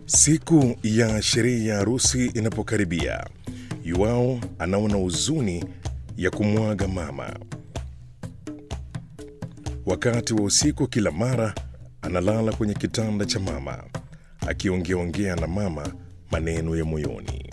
Siku ya sherehe ya harusi inapokaribia, Yuao anaona huzuni ya kumwaga mama. Wakati wa usiku, kila mara analala kwenye kitanda cha mama akiongeaongea na mama maneno ya moyoni.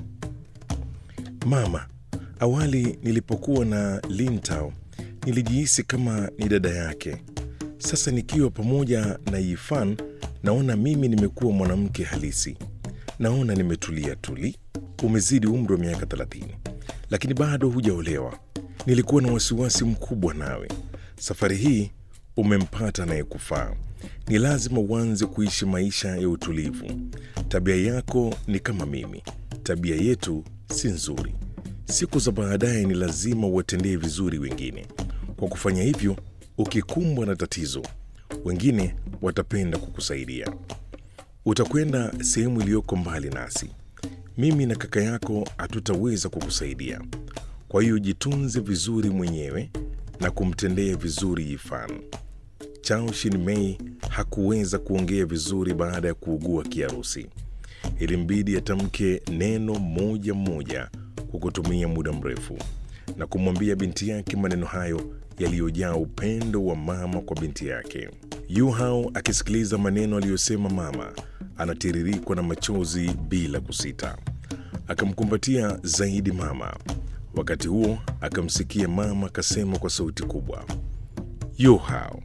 Mama, awali nilipokuwa na Lintao nilijihisi kama ni dada yake. Sasa nikiwa pamoja na Yifan naona mimi nimekuwa mwanamke halisi. Naona nimetulia tuli. Umezidi umri wa miaka 30 lakini bado hujaolewa. Nilikuwa na wasiwasi mkubwa nawe. Safari hii umempata anayekufaa. Ni lazima uanze kuishi maisha ya utulivu. Tabia yako ni kama mimi, tabia yetu si nzuri. Siku za baadaye ni lazima uwatendee vizuri wengine. Kwa kufanya hivyo, ukikumbwa na tatizo, wengine watapenda kukusaidia. Utakwenda sehemu iliyoko mbali nasi. Mimi na kaka yako hatutaweza kukusaidia. Kwa hiyo jitunze vizuri mwenyewe na kumtendea vizuri Yifan. Chao Shin-mei hakuweza kuongea vizuri baada ya kuugua kiharusi. Ilimbidi atamke neno moja moja kwa kutumia muda mrefu na kumwambia binti yake maneno hayo yaliyojaa upendo wa mama kwa binti yake. Yu Hao akisikiliza maneno aliyosema mama, anatiririkwa na machozi bila kusita. Akamkumbatia zaidi mama. Wakati huo akamsikia mama akasema kwa sauti kubwa, Yu Hao,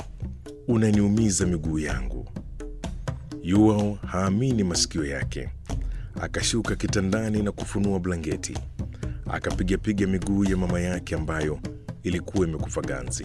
unaniumiza miguu yangu. Yu Hao haamini masikio yake. Akashuka kitandani na kufunua blanketi, akapigapiga miguu ya mama yake ambayo ilikuwa imekufa ganzi.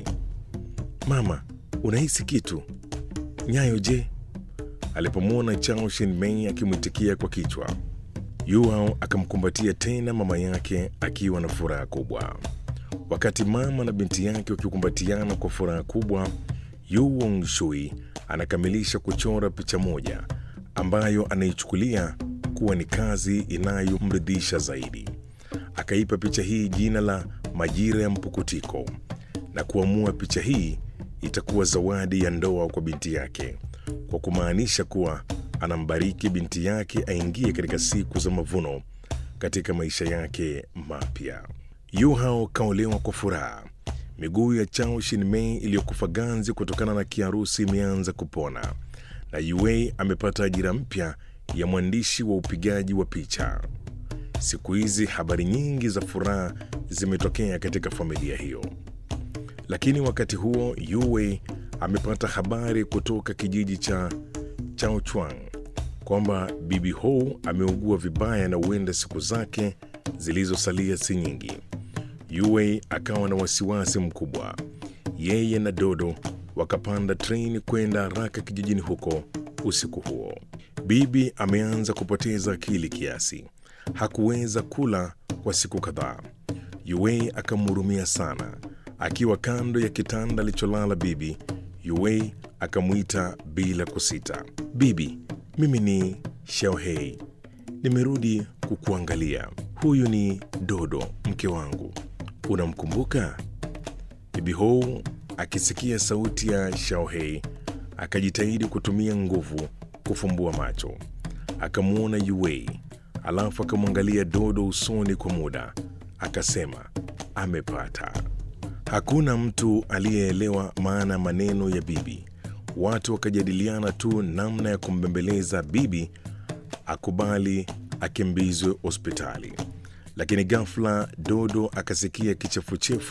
Mama, unahisi kitu? Nyayo je? Alipomwona Chao Shin-mei akimwitikia kwa kichwa, Yu Hao akamkumbatia tena mama yake akiwa na furaha kubwa. Wakati mama na binti yake wakikumbatiana kwa furaha kubwa, Yu Wong Shui anakamilisha kuchora picha moja ambayo anaichukulia kuwa ni kazi inayomridhisha zaidi. Akaipa picha hii jina la Majira ya Mpukutiko na kuamua picha hii itakuwa zawadi ya ndoa kwa binti yake, kwa kumaanisha kuwa anambariki binti yake aingie katika siku za mavuno katika maisha yake mapya. Yu Hao kaolewa kwa furaha. Miguu ya Chao Shin-mei iliyokufa ganzi kutokana na kiharusi imeanza kupona, na Yue amepata ajira mpya ya mwandishi wa upigaji wa picha. Siku hizi habari nyingi za furaha zimetokea katika familia hiyo, lakini wakati huo Yue amepata habari kutoka kijiji cha Chaochuang kwamba bibi Hou ameugua vibaya na huenda siku zake zilizosalia si nyingi. Yue akawa na wasiwasi mkubwa. Yeye na Dodo wakapanda treni kwenda haraka kijijini huko usiku huo. Bibi ameanza kupoteza akili kiasi, hakuweza kula kwa siku kadhaa. Yue akamhurumia sana. Akiwa kando ya kitanda alicholala bibi, Yue akamwita bila kusita, bibi, mimi ni Xiaohei, nimerudi kukuangalia. Huyu ni Dodo, mke wangu, unamkumbuka? Bibi Hou akisikia sauti ya Xiaohei akajitahidi kutumia nguvu kufumbua macho, akamwona Yue, alafu akamwangalia Dodo usoni kwa muda, akasema amepata. Hakuna mtu aliyeelewa maana ya maneno ya bibi. Watu wakajadiliana tu namna ya kumbembeleza bibi akubali akimbizwe hospitali, lakini ghafla Dodo akasikia kichefuchefu